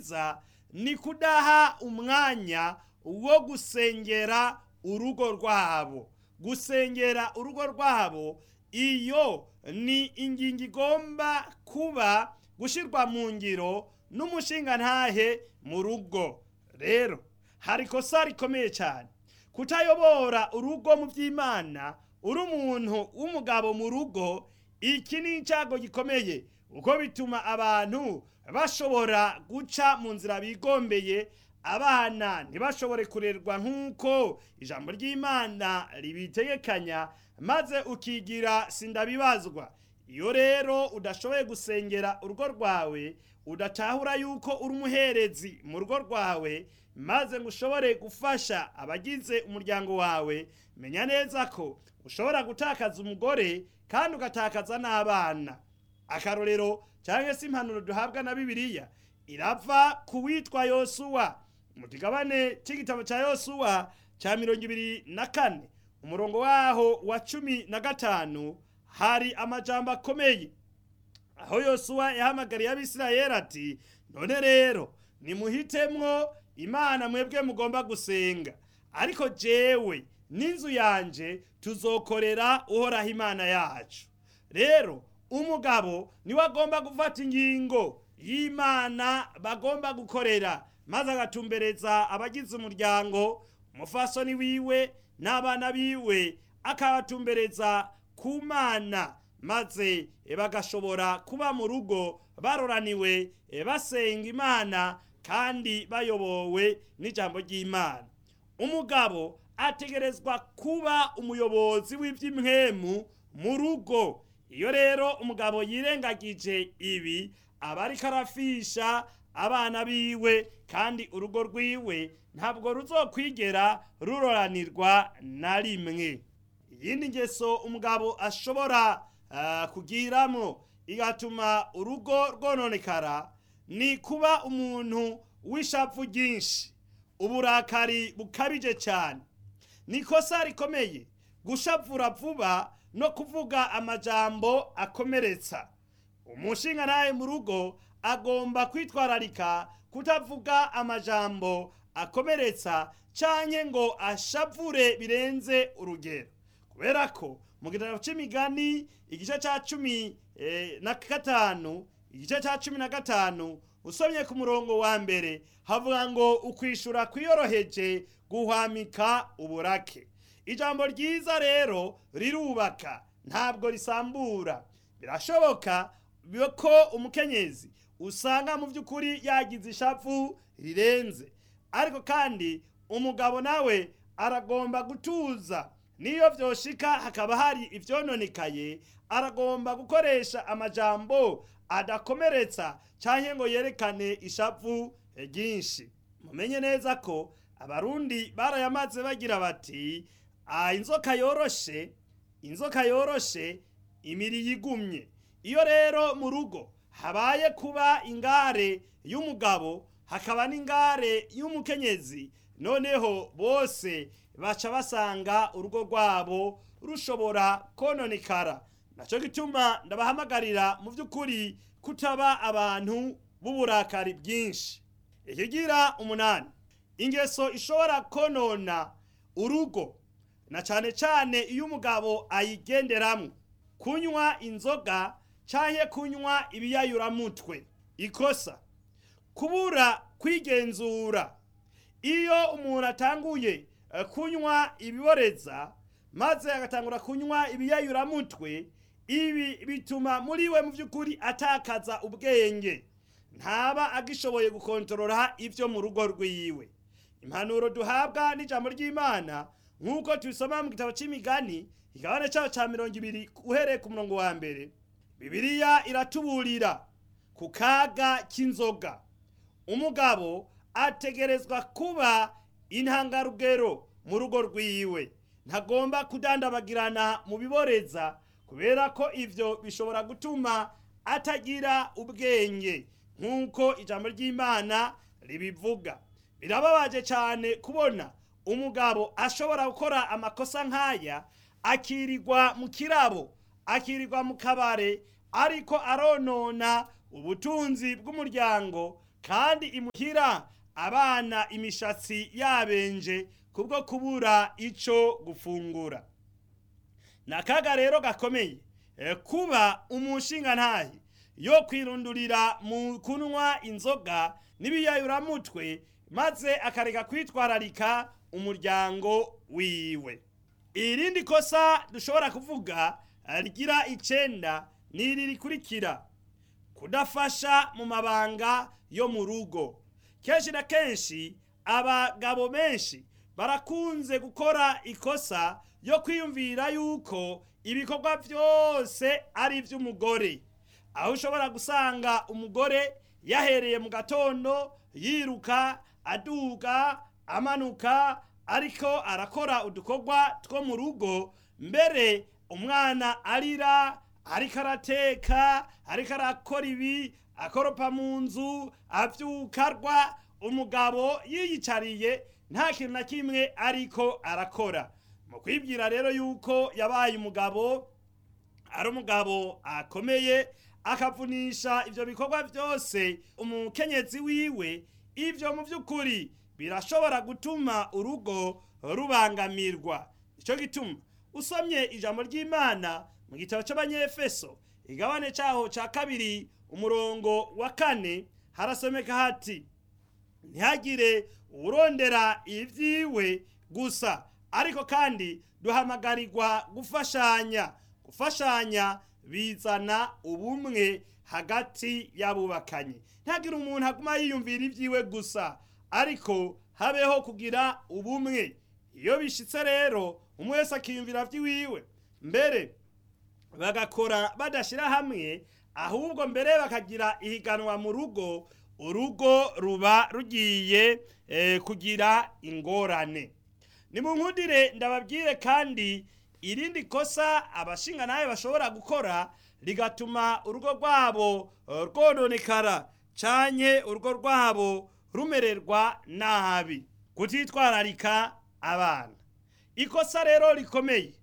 ryiza ni kudaha umwanya wo gusengera urugo rwabo gusengera urugo rwabo iyo ni ingingo igomba kuba gushyirwa mu ngiro n'umushingantahe mu rugo rero hari ikosa rikomeye cyane kutayobora urugo mu by'imana uri umuntu w'umugabo mu rugo iki ni icyago gikomeye kuko bituma abantu bashobora guca mu nzira bigombeye abana ntibashobore kurerwa nk'uko ijambo ry'imana ribitegekanya maze ukigira sindabibazwa iyo rero udashoboye gusengera urugo rwawe udatahura yuko uri umuherezi mu rugo rwawe maze ngo ushobore gufasha abagize umuryango wawe menya neza ko ushobora gutakaza umugore kandi ugatakaza n'abana akarorero cyangwa se impanuro duhabwa na bibiliya irava ku witwa yosuwa mu kigabane cy'igitabo cya yosuwa cya mirongo ibiri na kane umurongo waho wa cumi na gatanu hari amajambo akomeye aho yosuwa yahamagariye abisirayeli ati none rero nimuhitemwo imana mwebwe mugomba gusenga ariko jewe n'inzu yanje tuzokorera uhoraho imana yacu rero umugabo niwe agomba gufata ingingo y'imana bagomba gukorera maze agatumbereza abagize umuryango umufasoni wiwe n'abana biwe akabatumbereza ku mana maze bagashobora kuba mu rugo baroraniwe basenga imana kandi bayobowe n'ijambo ry'imana umugabo ategerezwa kuba umuyobozi w'iby'imwemu mu rugo iyo rero umugabo yirengagije ibi aba ariko arafisha abana biwe kandi urugo rwiwe ntabwo ruzokwigera ruroranirwa na rimwe iyindi ngeso umugabo ashobora kugiramo igatuma urugo rwononekara ni kuba umuntu w'ishavu ryinshi uburakari bukabije cyane ni ikosa rikomeye gushavura vuba no kuvuga amajambo akomeretsa umushinga nawe mu rugo agomba kwitwararika kutavuga amajambo akomeretsa cyane ngo ashavure birenze urugero kubera ko mu gitabo cy'imigani igice cya cumi na gatanu igice cya cumi na gatanu usomye ku murongo wa mbere havuga ngo ukwishura kwiyoroheje guhwamika uburake ijambo ryiza rero rirubaka ntabwo risambura birashoboka ko umukenyezi usanga mu by'ukuri yagize ishavu rirenze ariko kandi umugabo nawe aragomba gutuza niyo byoshika hakaba hari ibyononekaye aragomba gukoresha amajambo adakomeretsa cyangwa ngo yerekane ishavu ryinshi mumenye neza ko abarundi barayamaze bagira bati inzoka yoroshe inzoka yoroshe imiri yigumye iyo rero mu rugo habaye kuba ingare y'umugabo hakaba n'ingare y'umukenyezi noneho bose baca basanga urugo rwabo rushobora kononekara nacyo gituma ndabahamagarira mu by'ukuri kutaba abantu b'uburakari bwinshi ikigira umunani ingeso ishobora konona urugo na cyane cyane iyo umugabo ayigenderamo kunywa inzoga cyangwa kunywa ibiyayuramutwe ikosa kubura kwigenzura iyo umuntu atanguye kunywa ibiboreza maze agatangura kunywa ibiyayuramutwe ibi bituma muri we mu by'ukuri atakaza ubwenge ntaba agishoboye gukontorora ibyo mu rugo rwiwe impanuro duhabwa n'ijambo ry'imana nk'uko tubisoma mu gitabo cy'imigani igabane cyaho cya mirongo ibiri uhereye ku murongo wa mbere bibiliya iratuburira ku kaga k'inzoga umugabo ategerezwa kuba intangarugero mu rugo rwiwe ntagomba kudandabagirana mu biboreza kubera ko ibyo bishobora gutuma atagira ubwenge nk'uko ijambo ry'imana ribivuga birababaje cyane kubona umugabo ashobora gukora amakosa nk'aya akirirwa mu kirabo akirirwa mu kabare ariko aronona ubutunzi bw'umuryango kandi imuhira abana imishatsi yabenje kubwo kubura ico gufungura ni akaga rero gakomeye eh, kuba umushingantahe yo kwirundurira mu kunywa inzoga n'ibiyayuramutwe maze akareka kwitwararika umuryango wiwe irindi kosa dushobora kuvuga rigira icenda ni iri rikurikira kudafasha mu mabanga yo mu rugo kenshi na kenshi abagabo benshi barakunze gukora ikosa yo kwiyumvira yuko ibikorwa byose ari iby'umugore aho ushobora gusanga umugore yahereye mu gatondo yiruka aduga amanuka ariko arakora udukorwa two mu rugo mbere umwana arira ariko arateka ariko arakora ibi akoropa mu nzu abyukarwa umugabo yiyicariye nta kintu na kimwe ariko arakora mu kwibwira rero yuko yabaye umugabo ari umugabo akomeye akavunisha ibyo bikorwa byose umukenyezi wiwe ibyo mu by'ukuri birashobora gutuma urugo rubangamirwa icyo gituma usomye ijambo ry'imana mu gitabo cy'abanyefeso igabane cyaho cya kabiri umurongo wa kane harasomeka hati ntihagire urondera ibyiwe gusa ariko kandi duhamagarirwa gufashanya gufashanya bizana ubumwe hagati y'abubakanye ntihagire umuntu aguma yiyumvira ibyiwe gusa ariko habeho kugira ubumwe iyo bishyitse rero umwe wese akiyumvira by'iwiwe mbere bagakora badashyira hamwe ahubwo mbere bakagira ihiganwa mu rugo urugo ruba rugiye kugira ingorane ni mu nkundire ndababwire kandi irindi kosa abashinga nawe bashobora gukora rigatuma urugo rwabo rwononekara cyane urugo rwabo rumererwa nabi kutitwararika abana ikosa rero rikomeye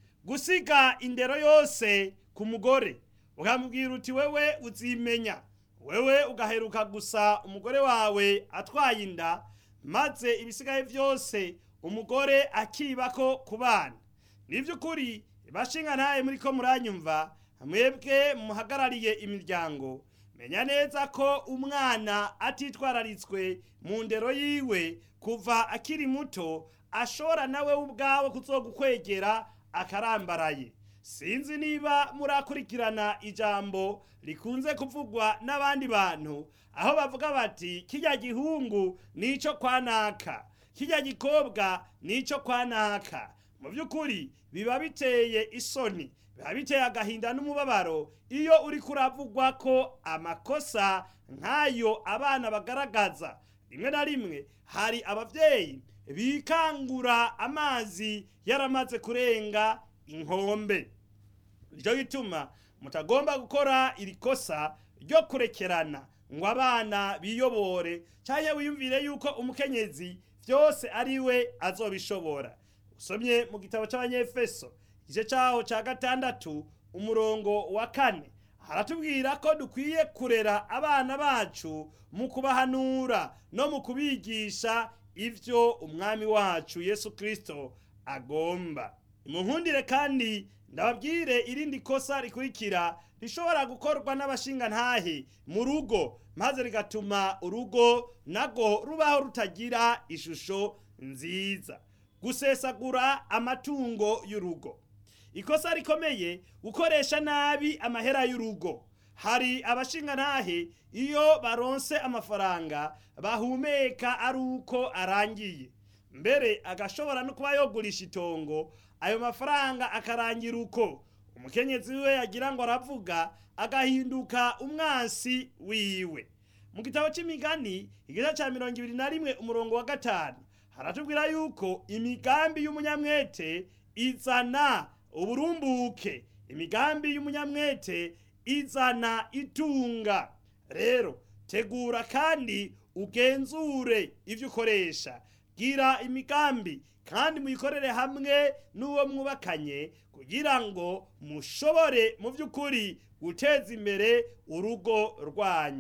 gusiga indero yose ku mugore ukamubwira uti wewe uzimenya wewe ugaheruka gusa umugore wawe atwaye inda maze ibisigaye byose umugore akibako ku bana ni by'ukuri bashinga ntaye muri ko muranyumva mwebwe muhagarariye imiryango menya neza ko umwana atitwararitswe mu ndero yiwe kuva akiri muto ashobora nawe ubwawe kuzogukwegera akarambaraye sinzi niba murakurikirana ijambo rikunze kuvugwa n'abandi bantu aho bavuga bati kijya gihungu nico kwanaka kijya gikobwa nico kwanaka mu by'ukuri biba biteye isoni biba biteye agahinda n'umubabaro iyo uri kuravugwa ko amakosa nk'ayo abana bagaragaza rimwe na rimwe hari ababyeyi bikangura amazi yaramaze kurenga inkombe nicyo gituma mutagomba gukora iri kosa ryo kurekerana ngo abana biyobore cyangwa wiyumvire yuko umukenyezi byose ari we azobishobora usomye mu gitabo cy'abanyefeso igice cyaho cya gatandatu umurongo wa kane haratubwira ko dukwiye kurera abana bacu mu kubahanura no mu kubigisha ibyo umwami wacu yesu kirisito agomba munkundire kandi ndababwire irindi kosa rikurikira rishobora gukorwa n'abashingantahe mu rugo maze rigatuma urugo nago rubaho rutagira ishusho nziza gusesagura amatungo y'urugo ikosa rikomeye gukoresha nabi amahera y'urugo hari abashingantahe iyo baronse amafaranga bahumeka ari uko arangiye mbere agashobora no kuba yogurisha itongo ayo mafaranga akarangira uko umukenyezi we yagira ngo aravuga agahinduka umwansi wiwe mu gitabo cy'imigani igice cya mirongo ibiri na rimwe umurongo wa gatanu haratubwira yuko imigambi y'umunyamwete izana uburumbuke imigambi y'umunyamwete izana itunga rero tegura kandi ugenzure ibyo ukoresha gira imigambi kandi muyikorere hamwe n'uwo mwubakanye kugira ngo mushobore mu by'ukuri guteza imbere urugo rwanyu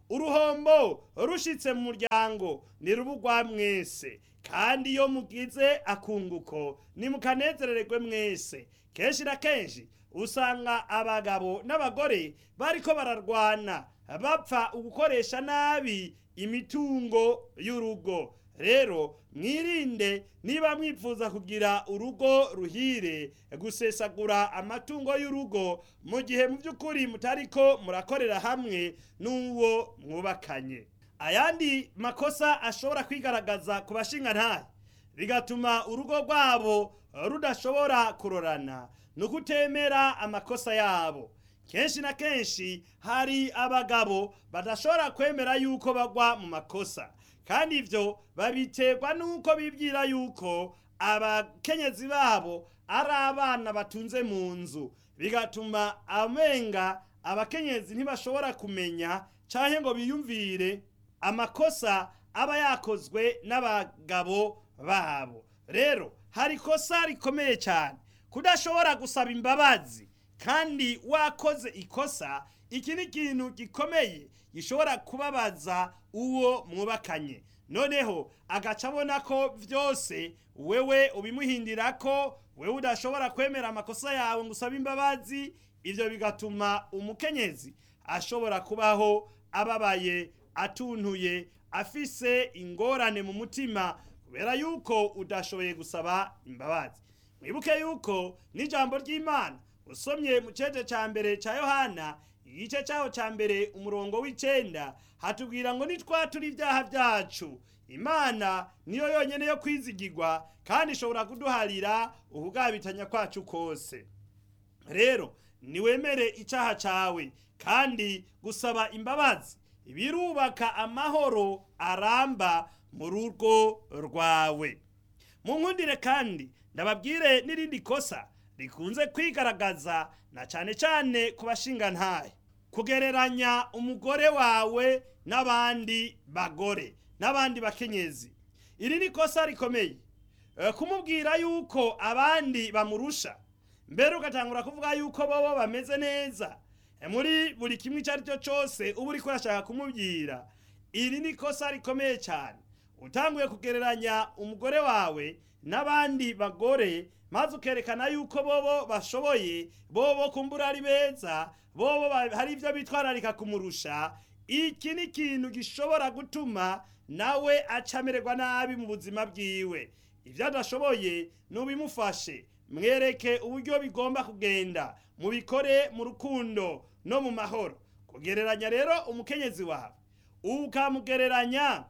uruhombo rushitse mu muryango ni rubugwa mwese kandi iyo mugize akunguko nimukanezerererwe mwese kenshi na kenshi usanga abagabo n'abagore bariko bararwana bapfa ugukoresha nabi imitungo y'urugo rero mwirinde niba mwifuza kugira urugo ruhire gusesagura amatungo y'urugo mu gihe mu by'ukuri mutariko murakorera hamwe n'uwo mwubakanye ayandi makosa ashobora kwigaragaza ku bashingantahe bigatuma urugo rwabo rudashobora kurorana ni ukutemera amakosa yabo kenshi na kenshi hari abagabo badashobora kwemera yuko bagwa mu makosa kandi ibyo babiterwa n'uko bibwira yuko abakenyezi babo ari abana batunze mu nzu bigatuma amenga abakenyezi ntibashobora kumenya cyangwa ngo biyumvire amakosa aba yakozwe n'abagabo babo rero hari ikosa rikomeye cyane kudashobora gusaba imbabazi kandi wakoze ikosa iki ni ikintu gikomeye gishobora kubabaza uwo mwubakanye noneho agaca abona ko byose wewe ubimuhindira ko wewe udashobora kwemera amakosa yawe ngo usabe imbabazi ibyo bigatuma umukenyezi ashobora kubaho ababaye atuntuye afise ingorane mu mutima kubera yuko udashoboye gusaba imbabazi mwibuke yuko n'ijambo ry'imana usomye mu cyece cya mbere cya yohana igice cyaho cya mbere umurongo w'icenda hatubwira ngo nitwatura ibyaha byacu imana niyo yonyine yo kwizigirwa kandi ishobora kuduharira ukugabitanya kwacu kose rero niwemere icyaha cyawe kandi gusaba imbabazi birubaka amahoro aramba mu rugo rwawe mu nkundire kandi ndababwire n'irindi kosa rikunze kwigaragaza na cyane cyane ku bashingantahe kugereranya umugore wawe n'abandi bagore n'abandi bakenyezi iri ni kosa rikomeye kumubwira yuko abandi bamurusha mbere ugatangura kuvuga yuko bobo bameze neza muri buri kimwe icyo ari cyo cyose uba uri kurashaka kumubwira iri ni kosa rikomeye cyane utanguye kugereranya umugore wawe n'abandi bagore maze ukerekana yuko bobo bashoboye bobo kumbura ari beza bobo hari ibyo bitwararika kumurusha iki ni ikintu gishobora gutuma nawe acamererwa nabi mu buzima bwiwe ibyo adashoboye n'ubimufashe mwereke uburyo bigomba kugenda mubikore mu rukundo no mu mahoro kugereranya rero umukenyezi wawe ukamugereranya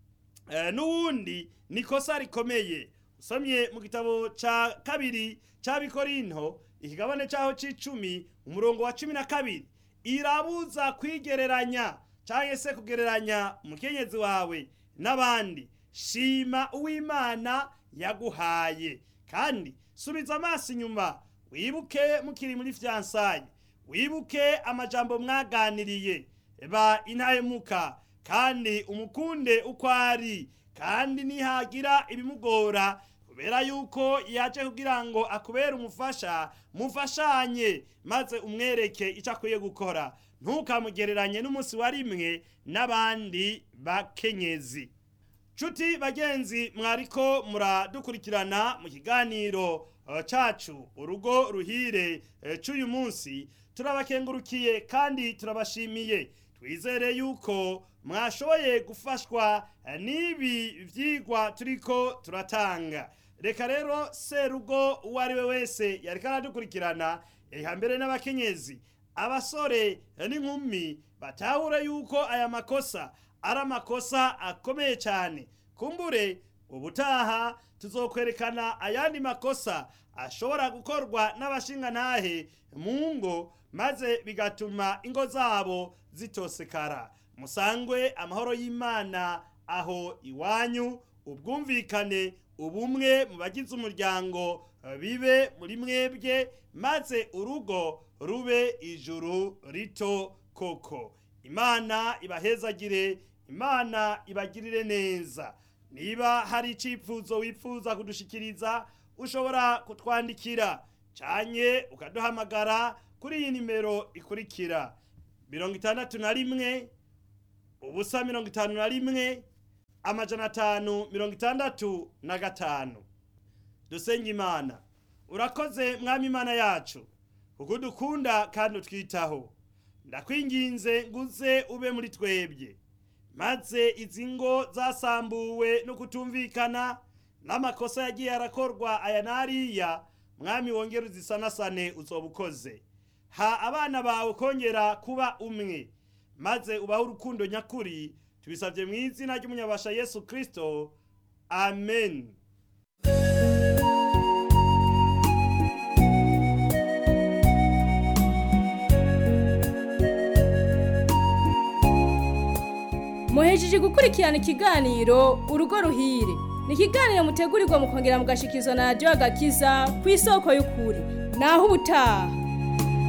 n'uwundi ni kosa rikomeye usomye mu gitabo cya kabiri cy'abikorinto ikigabane cyaho cy'icumi umurongo wa cumi na kabiri irabuza kwigereranya cyangwa se kugereranya umukenyezi wawe n'abandi shima uwimana yaguhaye kandi subiza amaso inyuma wibuke mukiri muri fiyansaye wibuke amajambo mwaganiriye ba intahemuka kandi umukunde uko ari kandi nihagira ibimugora kubera yuko yaje kugira ngo akubere umufasha mufashanye maze umwereke icyo akwiye gukora ntukamugereranye n'umunsi wa rimwe n'abandi bakenyezi nshuti bagenzi mwariko muradukurikirana mu kiganiro cacu urugo ruhire cy'uyu munsi turabakengurukiye kandi turabashimiye twizere yuko mwashoboye gufashwa n'ibi byigwa turiko turatanga reka rero serugo uwo ari we wese yariko aradukurikirana mbere n'abakenyezi abasore n'inkumi batahure yuko aya makosa ari amakosa akomeye cyane kumbure ubutaha tuzokwerekana ayandi makosa ashobora gukorwa n'abashingantahe mu ngo maze bigatuma ingo zabo zitosekara musangwe amahoro y'imana aho iwanyu ubwumvikane ubumwe mu bagize umuryango bibe muri mwebwe maze urugo rube ijuru rito koko imana ibahezagire imana ibagirire neza niba hari icyifuzo wifuza kudushikiriza ushobora kutwandikira cyanye ukaduhamagara kuri iyi nimero ikurikira mirongo itandatu na rimwe ubusa mirongo itanu na rimwe amajana atanu mirongo itandatu na gatanu dusenga imana urakoze mwami imana yacu kuko udukunda kandi utwitaho ndakwinginze nguze ube muri twebwe maze izi ngo zasambuwe no kutumvikana n'amakosa yagiye arakorwa aya n'ariya mwami wongere uzisanasane uzoba ukoze ha abana bawe kongera kuba umwe maze ubahe urukundo nyakuri tubisabye mu izina ry'umunyabasha yesu kirisito amen muhejeje gukurikirana ikiganiro urugo ruhire ni ikiganiro mutegurirwa mukongera mugashikizwa na radiyo agakiza ku isoko y'ukuri naho ubutaha